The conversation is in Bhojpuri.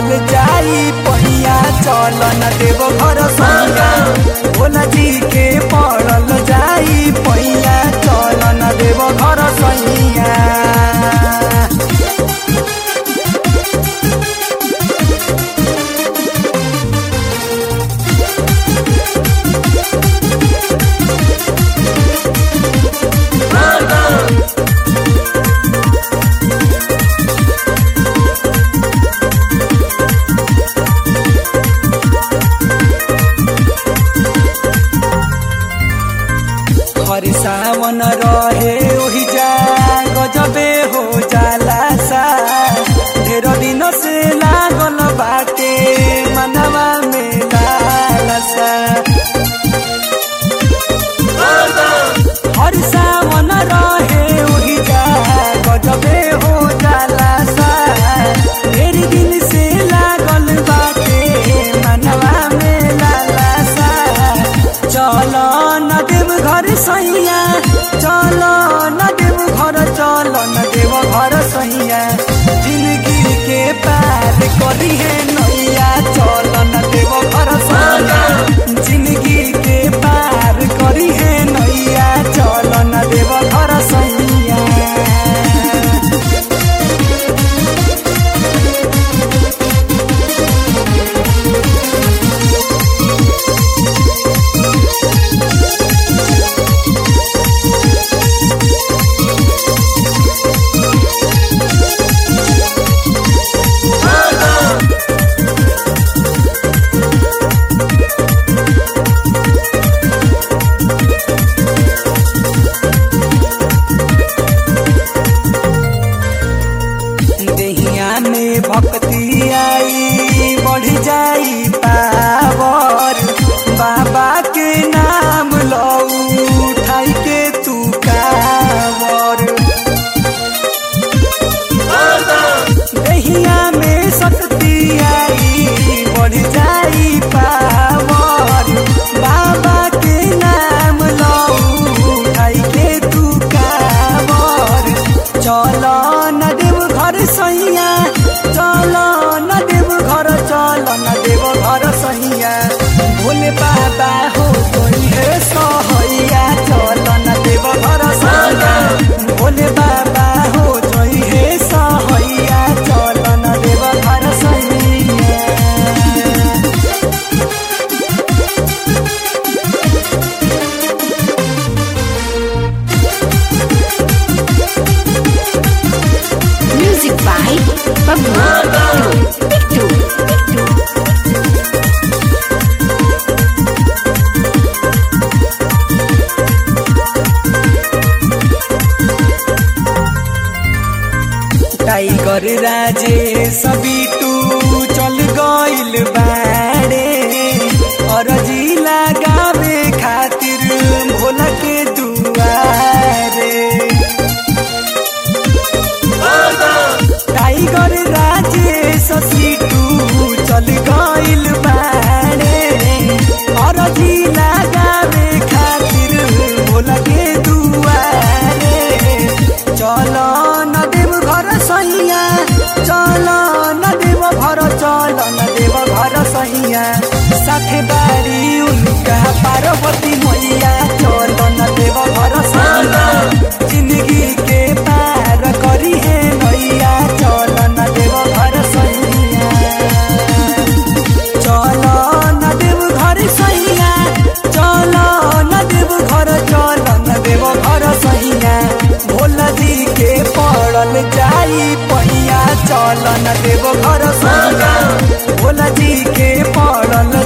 पड़ल जाई पहिया चल न देव घर सैया भोला जी के पड़ल जाई पहिया चल न देव घर सैया हर सावन रहे ओहि जा गजबे हो जाला सा ढेर दिन से लागल बाटे मनवा में लालसा हर सावन रहे ओहि जा गजबे हो जाला सा ढेर दिन से लागल बाटे मनवा में लालसा चल न देव घर सैया चल न देव घर चल न देव घर सैया जिंदगी के पार करी है नैया चल न देव घर सैया जिंदगी के पार करी है नैया चल न देव घर सैया देहिया में भक्ति आई बढ़ जाई पावर बाबा के नाम लो उठाई के तू कावर देहिया में शक्ति आई बढ़ जाई पावर बाबा के नाम लो उठाई के तू कावर चल न देव घर सैया चल न देव घर चल न देव घर सैया भोले बाबा हो गई है सहैया चल न देव घर सैया भोले बाबा हो गई है सहैया चल न देव घर सैया Music by Babu Pictu. Pictu. Tiger Raje सभी टू चल गइल बाड़े अरजी लगावे खातिर भोला के दुआरे टाइगर राजे ससी टू चल गइल बाड़े अरजी लगावे खातिर भोला के दुआरे चल न देव घर सैया चल न देव घर चल न देव घर सैया साथे बारी उनका पार्वती मैया चल न देव घर सैया जिंदगी के पार करी है नैया चल न देव घर सैया चल न देव घर सैया चल न देव घर चल न देव घर सैया भोला जी के पड़ल जाई पहिया चल न देव घर सैया भोला जी के पड़ल